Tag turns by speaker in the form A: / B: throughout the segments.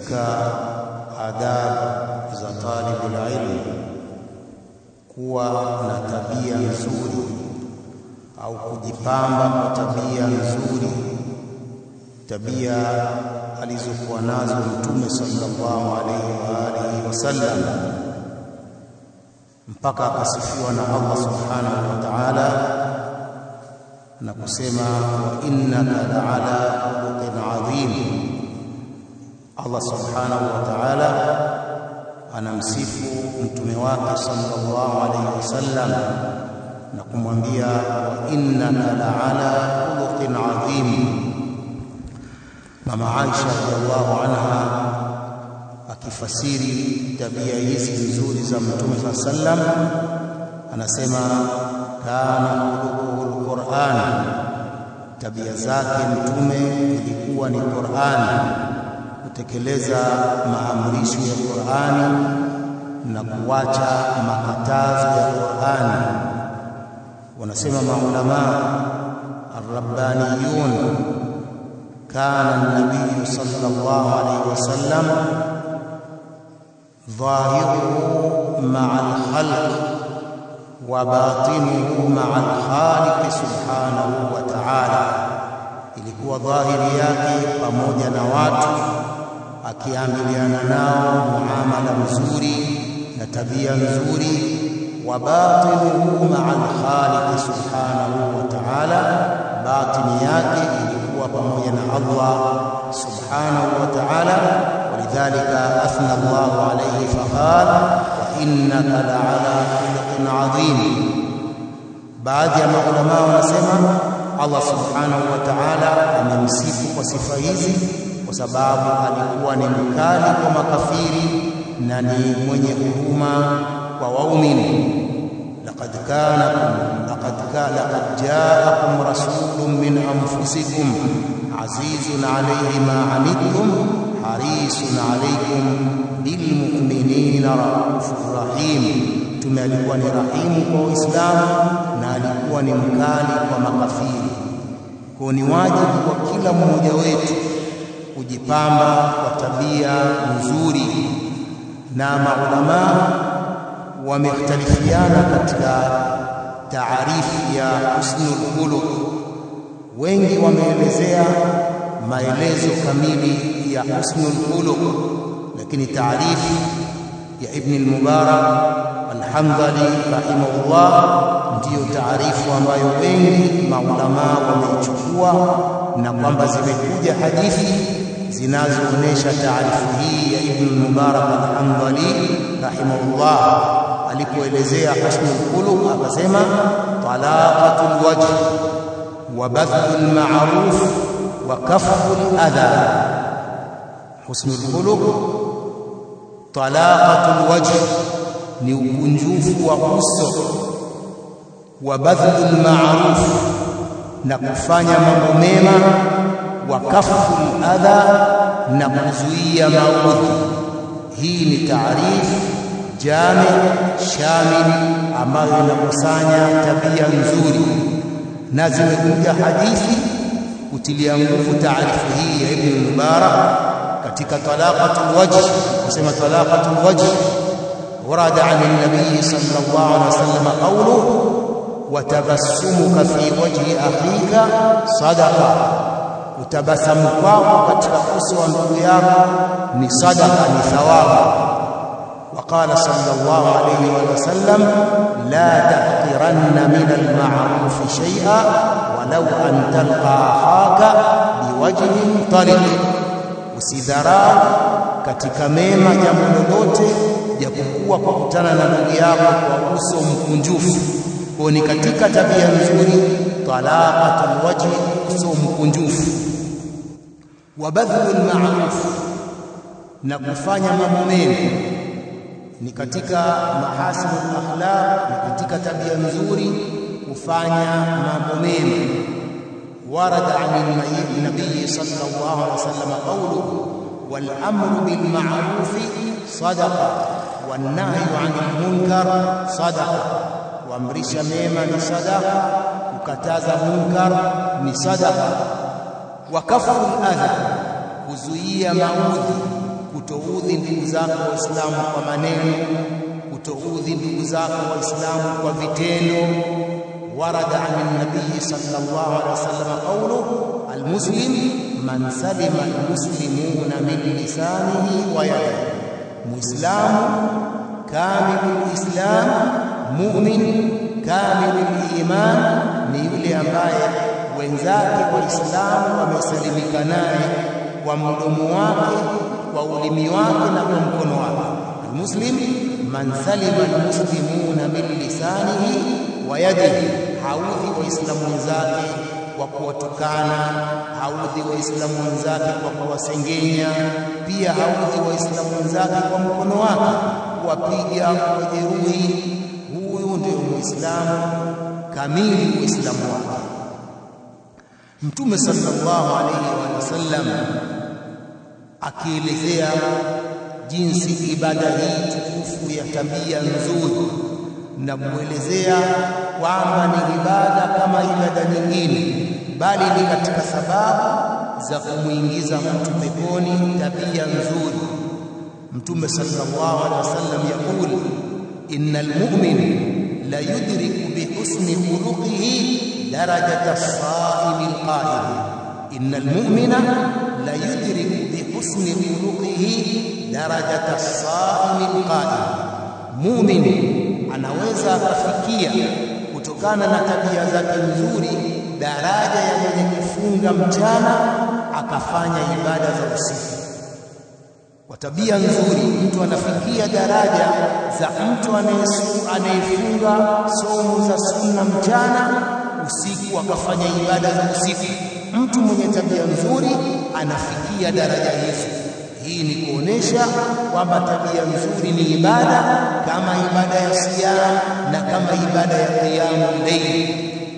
A: katika adabu za talibul ilm kuwa na tabia nzuri au kujipamba kwa tabia nzuri, tabia alizokuwa nazo Mtume sallallahu alaihi wa alihi wasallam, mpaka akasifiwa na Allah subhanahu wa ta'ala na kusema wa innaka la'ala khuluqin adhim. Allah subhanahu wa ta'ala anamsifu mtume wake sallallahu alaihi wasallam na kumwambia wa innaka la'ala khuluqin adhim. Mama Aisha radhiallahu anha akifasiri tabia hizi nzuri za mtume sallallahu alaihi wasallam anasema kana khuluquhu alquran, tabia zake mtume ilikuwa ni Qur'an, kutekeleza maamrisho ya Qur'ani na kuacha makatazo ya Qur'ani. Wanasema maulama arrabbaniyun, kana an-nabiy sallallahu alayhi wasallam dhahiruhu ma'a al-khalq wa batinuhu ma'a al-khaliq subhanahu wa ta'ala, ilikuwa dhahiri yake pamoja na watu, akiamiliana nao muamala mzuri na tabia nzuri, wa batinuhu ma'a al-khaliq subhanahu wa ta'ala, batini yake ilikuwa pamoja na Allah subhanahu wa ta'ala. Walidhalika athna Allahu alayhi faqala wa innaka la'ala khuluqin adhim. Baadhi ya maulama wanasema Allah subhanahu wa ta'ala amemsifu kwa sifa hizi kwa sababu alikuwa ni mkali kwa makafiri na ni mwenye huruma kwa waumini. laqad kana laqad kana laqad ja'akum rasulun min anfusikum azizun alayhi ma anittum harisun alaykum bil mu'minina raufur rahim. Mtume alikuwa ni rahimu kwa Waislamu na alikuwa ni mkali kwa makafiri. Kwa ni wajibu kwa kila mmoja wetu kujipamba kwa tabia nzuri, na maulama wamekhtalifiana katika taarifu ya husnul khuluq. Wengi wameelezea maelezo kamili ya husnul khuluq, lakini taarifu ya Ibn al-Mubarak al-Hamdali rahimahullah ndiyo taarifu ambayo wengi maulama wameichukua na kwamba zimekuja hadithi zinazoonyesha taarifu hii ya Ibn al-Mubarak al-Hamdali rahimahullah alipoelezea husnul khuluq akasema talaqatul wajh wa bathlul ma'ruf wa kaful adha. Husnul khuluq talaqatul wajh ni ukunjufu wa uso wa badhlul ma'ruf na kufanya mambo mema, wa kaful adha na kuzuia maudhi. Hii ni taarifu jami shamil ambayo inakusanya tabia nzuri, na zimekuja hadithi kutilia nguvu taarifu hii ya Ibn Mubarak katika talaqatul wajh, kusema talaqatul wajh warada an nabii sallallahu alaihi wasallam qawluhu watabassumuka fi wajhi akhika sadaqa, utabasamu kwako katika uso wa ndugu yako ni sadaqa, ni thawabu. Waqala sallallahu alayhi wa sallam la tahqiranna min alma'ruf shay'a walau an talqa akhaka biwajhin tariq, usidharau katika mema jambo lolote japokuwa kwa kukutana na ndugu yako kwa uso mkunjufu kwa ni katika tabia nzuri talaqatul wajhi, uso mkunjufu, wa badhlul ma'ruf, na kufanya mambo mema ni katika mahasinul akhlaq, ni katika tabia nzuri kufanya mambo mema. Warada an nabii sallallahu alaihi wasallam qawluhu wal amru bil ma'ruf sadaqa wan nahyu 'anil munkar sadaqa kuamrisha mema ni sadaka, kukataza munkar ni sadaka. Wa kaful adha, kuzuia maudhi, kutoudhi ndugu zako waislamu kwa maneno kutoudhi ndugu zako waislamu kwa vitendo warada an nabii sallallahu alaihi wasallam qawlu almuslim man salima almuslimuna min lisanihi wa yadihi muislamu kamilul islam mu'min kamilul iman ni yule ambaye wenzake waislamu wamesalimika naye kwa mdomo wake kwa ulimi wake na kwa mkono wake almuslim man salima almuslimuna min lisanihi wa yadihi haudhi waislamu wenzake kwa kuwatukana haudhi waislamu wenzake kwa kuwasengenya pia haudhi waislamu wenzake kwa mkono wake kuwapiga kuwajeruhi huyu ndio muislamu kamili uislamu wake mtume sallallahu alayhi wasallam akielezea jinsi ibada hii tukufu ya tabia nzuri na kuelezea kwamba ni ibada kama ibada nyingine bali ni katika sababu za kumuingiza mtu peponi tabia nzuri mtume sallallahu alaihi wasallam yakul innal mu'min la yudriku bi husni khuluqihi darajata as-sa'im al-qa'im innal mu'mina la yudriku bi husni khuluqihi darajata as-sa'im al-qa'im mu'min anaweza akafikia kutokana na tabia zake nzuri daraja ya mwenye kufunga mchana akafanya ibada za usiku kwa tabia nzuri mtu anafikia daraja za mtu anayefunga somo za sunna mchana usiku akafanya ibada za usiku mtu mwenye tabia nzuri anafikia daraja hizo hii ni kuonesha kwamba tabia nzuri ni ibada kama ibada ya siyam na kama ibada ya qiyamul layl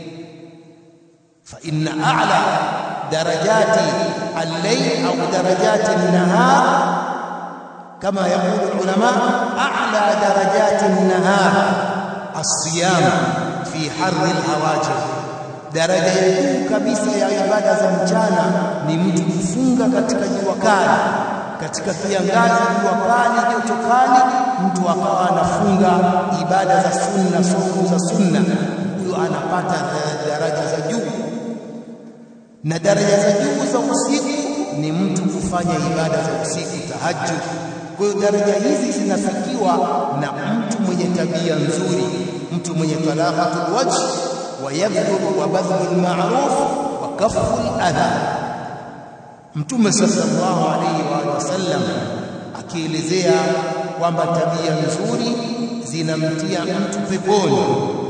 A: fa inna a'la darajati al-layl au darajati an-nahar kama yaqulu ulama a'la darajati an-nahar as-siyam fi harri al-hawajir daraja ya juu kabisa ya ibada za mchana ni mtu kufunga katika jua kali katika kiangazi jua kali joto kali mtu akawa anafunga ibada za sunna somo za sunna huyo anapata daraja za juu na daraja za juu za usiku ni mtu kufanya ibada za usiku tahajjud kwa hiyo daraja hizi zinafikiwa na mtu mwenye tabia nzuri mtu mwenye talaqatul wajh wa yabdhu wa badhlu ma'ruf wa kafu al-adha Mtume sallallahu alaihi wa sallam akielezea kwamba tabia nzuri zinamtia mtu peponi.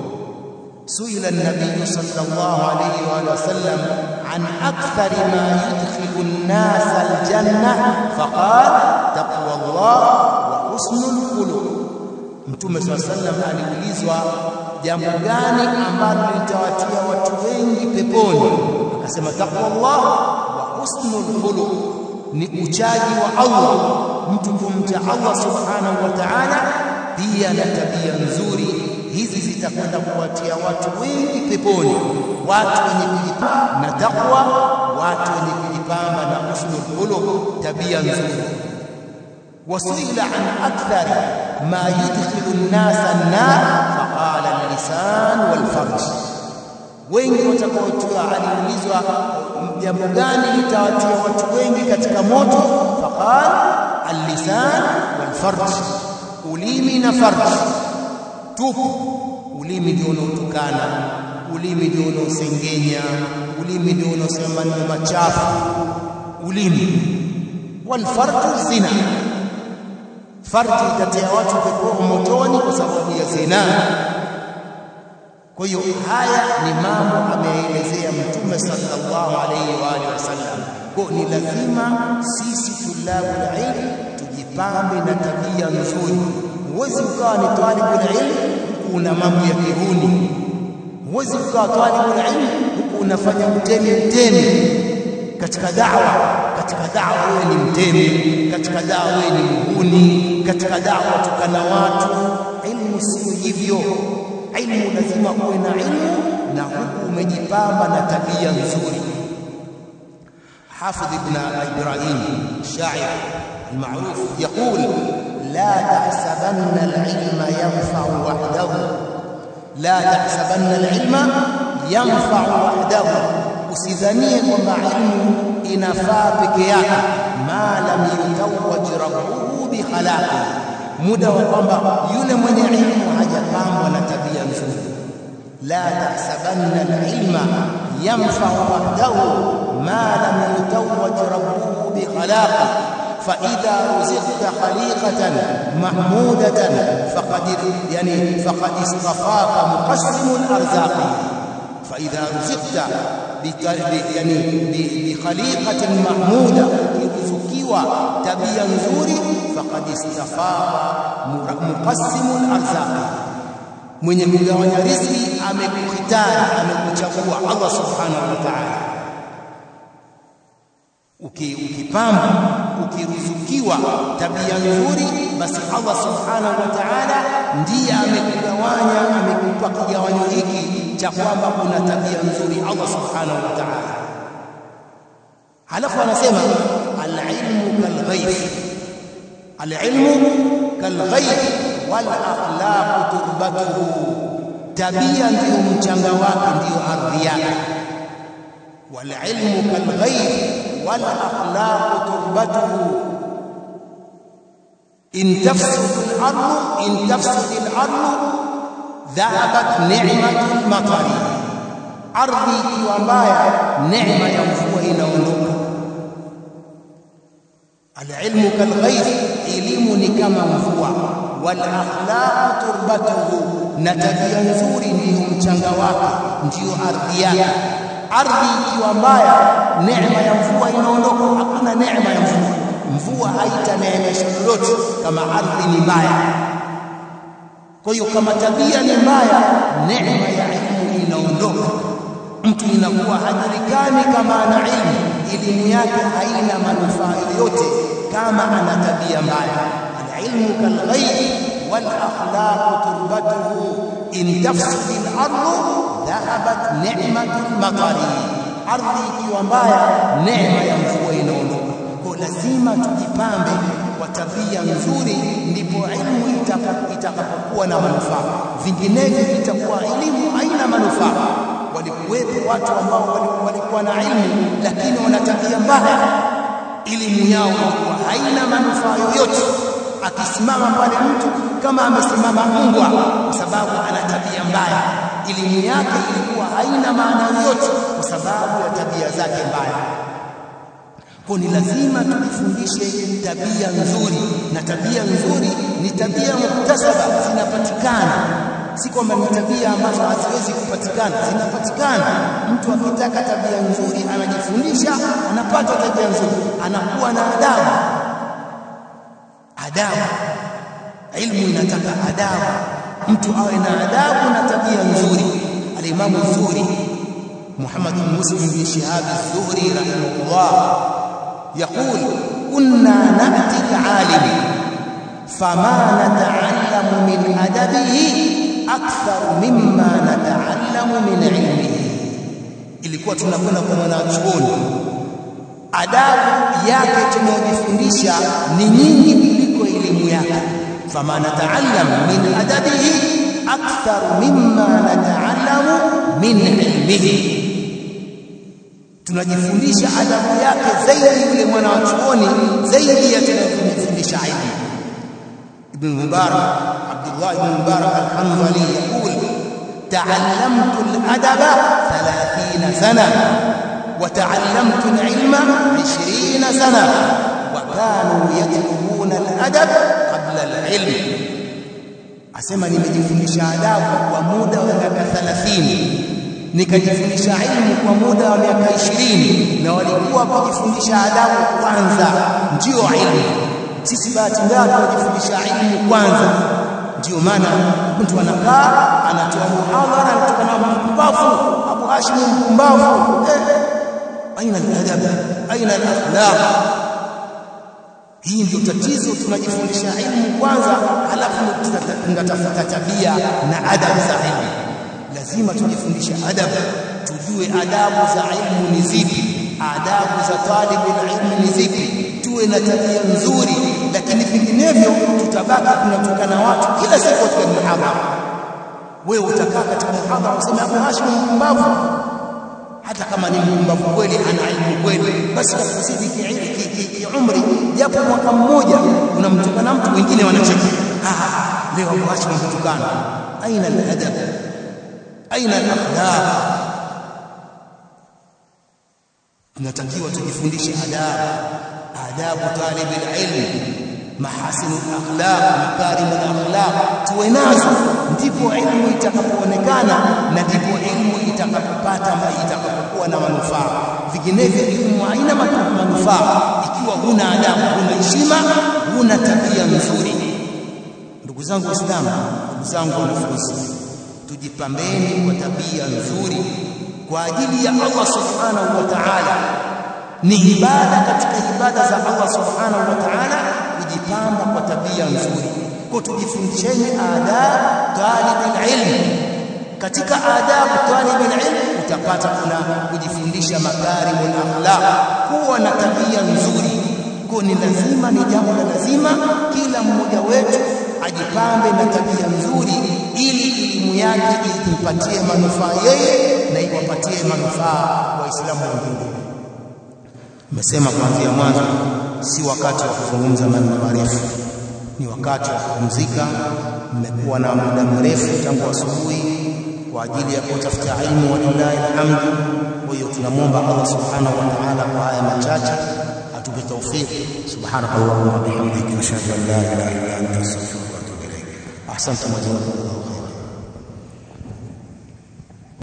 A: Suila an-nabiy sallallahu alaihi wa sallam an akthari ma yudkhilu an-nas al-janna faqala taqwa Allah wa husnul khuluq. Mtume sallallahu alaihi wasallam aliulizwa jambo gani ambalo litawatia watu wengi peponi, akasema taqwa Allah husnul khuluq ni uchaji wa Allah mtu kumcha Allah subhanahu wa ta'ala pia na tabia nzuri hizi zitakwenda kuwatia watu wengi peponi watu wenye kujipamba na takwa watu wenye kujipamba na husnul khuluq tabia nzuri wasuila an akthar ma yudkhilu an-nasa an-nar faqala al-lisan wal farj wengi watakaotiwa aliulizwa jambo gani litawatia watu wengi katika moto faqal al-lisan wal farj ulimi na farj tupu ulimi ndio unaotukana ulimi ndio unaosengenya ulimi ndio unaosema maneno machafu ulimi wal farj zina farji itatia watu peponi motoni kwa sababu ya zina kwa hiyo haya ni mambo ameelezea mtume sallallahu alaihi wa alihi wasallam kwa ni lazima sisi tulabul ilm tujipambe na tabia nzuri huwezi ukawa ni talibul ilm huku una mambo ya kihuni huwezi ukawa talibul ilm huku unafanya mtemi mtemi katika da'wa katika da'wa wewe ni mtemi katika da'wa wewe ni muhuni katika da'wa tukana watu ilmu sio hivyo ilmu lazima uwe na ilmu na huku umejipamba na tabia nzuri Hafidh ibn Ibrahim shair المعروف يقول لا تحسبن العلم ينفع وحده لا تحسبن العلم ينفع وحده usidhanie kwamba ilmu inafaa peke yake ma lam yutawaj rabbuhu bi khalaqi muda wa kwamba yule mwenye ilmu hajapambwa na tabia nzuri la tahsabanna alilma yanfa'u wahdahu ma lam yutawaj rabbuhu bi khalaqi فإذا رزقت خليقة محمودة فقد يعني فقد اصطفاك مقسم الأرزاق فإذا رزقت يعني بخليقة محمودة ukiruzukiwa tabia nzuri faqad istafaqa muqassimu al-arzaq mwenye kugawanya riziki amekuhitari amekuchagua Allah subhanahu wa ta'ala ukipamba ukiruzukiwa tabia nzuri basi Allah subhanahu wa ta'ala ndiye amekugawanya amekupa kigawanyo hiki cha kwamba kuna tabia nzuri Allah subhanahu wa ta'ala halafu anasema al-ilmu kal-ghayth al-ilmu kal-ghayth wal akhlaqu turbatuhu tabia ndio mchanga wake ndio ardhi yake wal ilmu kal-ghayth wal akhlaqu turbatuhu in tafsud al-ardh in tafsud al-ardh dhahabat ni'matul matari ardhi ikiwa mbaya neema ya mvua inaondoka alilmu kalghayth elimu ni kama mvua wal akhlaq turbatuhu na tabia nzuri ndiyo mchanga wake ndiyo ardhi yake ardhi ikiwa mbaya neema ya mvua inaondoka hakuna neema ya mvua mvua haitaneemesha lolote kama ardhi ni mbaya kwa hiyo kama tabia ni mbaya neema ya ilmu inaondoka mtu inakuwa hajulikani kama ana ilmu elimu yake haina manufaa yoyote kama ana tabia mbaya alilmu kalghayb wal akhlaq turbatuhu in tafsidi al-ardu dhahabat ni'matul matari ardhi ikiwa mbaya neema ya mvua inaondoka kwa lazima tujipambe kwa tabia nzuri ndipo ilmu itakapokuwa na manufaa vinginevyo itakuwa elimu haina manufaa walikuwepo watu ambao walikuwa na ilmu lakini wana tabia mbaya elimu yao ilikuwa haina manufaa yoyote akisimama pale mtu kama amesimama mbwa kwa sababu ana tabia mbaya elimu yake ilikuwa haina maana yoyote kwa sababu ya tabia zake mbaya kwa ni lazima tujifundishe tabia nzuri na tabia nzuri ni tabia muktasaba zinapatikana si kwamba ni tabia ambazo haziwezi kupatikana zinapatikana mtu akitaka tabia nzuri anajifundisha anapata tabia nzuri anakuwa na adabu adabu ilmu inataka adabu mtu awe na adabu na tabia nzuri alimamu Zuhri Muhammad bin Muslim bin Shihab az-Zuhri rahimahullah يقول كنا نأتي العالم فما نتعلم من أدبه أكثر مما نتعلم من علمه ilikuwa tunakwenda kwa mwanachuoni adabu yake tunayojifundisha ni nyingi kuliko elimu yake fama nataallam min adabihi akthar mimma nataallamu min ilmihi tunajifundisha adabu yake zaidi yule mwana wa chuoni zaidi ya tunayofundisha ilmu ibn mubarak abdullah ibn mubarak al-hanbali yaqul ta'allamtu al-adaba 30 sana wa ta'allamtu al-ilma 20 sana wa kanu yatlubuna al-adab qabla al-ilm asema nimejifundisha adabu kwa muda wa miaka 30 nikajifundisha ilmu kwa muda wa miaka ishirini na walikuwa kujifundisha adabu kwanza ndio ilmu sisi bahati mbaya tunajifundisha ilmu kwanza ndio maana mtu anakaa anatoa muhadhara anatoka na mpumbavu Abu Hashim mpumbavu eh aina aladab aina alakhlaq hii ndio tatizo tunajifundisha ilmu kwanza halafu tunatafuta tabia na adabu za ilmu lazima tujifundishe adabu tujue adabu za ilmu ni zipi adabu za talibu ilmu ni zipi tuwe tuwe na tabia nzuri, lakini vinginevyo tutabaki tunatukana watu kila siku katika muhadhara. Wewe utakaa katika muhadhara useme Abu Hashim mpumbavu, hata kama ni mpumbavu kweli, ana ilmu kweli, basi kakuzidi kiumri japo mwaka mmoja, unamtukana mtu, wengine wanacheka, leo Abu Hashim mtukana. Aina al-adab, aina al-akhlaq tunatakiwa tujifundishe adabu adabu talib alilm mahasin alakhlaq makarim alakhlaq tuwe nazo ndipo ilmu itakapoonekana na ndipo ilmu itakapopata itakapokuwa na manufaa vinginevyo ilmu haina manufaa ikiwa huna adabu huna heshima huna tabia nzuri ndugu zangu waislamu ndugu zangu wanafunzi tujipambeni kwa tabia nzuri kwa ajili ya Allah subhanahu wa ta'ala ni ibada katika ibada za Allah subhanahu wa ta'ala kujipamba kwa tabia nzuri kwa tujifundisheni adab talib ilm katika adab talib ilm utapata kuna kujifundisha makarimul akhlaq kuwa na tabia nzuri kwa ni lazima ni jambo la lazima kila mmoja wetu ajipambe na tabia nzuri ili elimu yake impatie manufaa yeye na iwapatie manufaa waislamu wengine. Nimesema kuanzia mwanzo, si wakati wa kuzungumza maneno marefu, ni wakati wa kupumzika. Mmekuwa na muda mrefu tangu asubuhi kwa ajili ya kutafuta ilmu, walillahi alhamdu. Kwa hiyo tunamwomba Allah subhanahu wa ta'ala kwa haya machache atupe taufiki. Subhanakallahumma wa bihamdika, ashhadu an la ilaha illa anta astaghfiruka wa atubu ilayk. Ahsantum wa jazakumullahu khairan.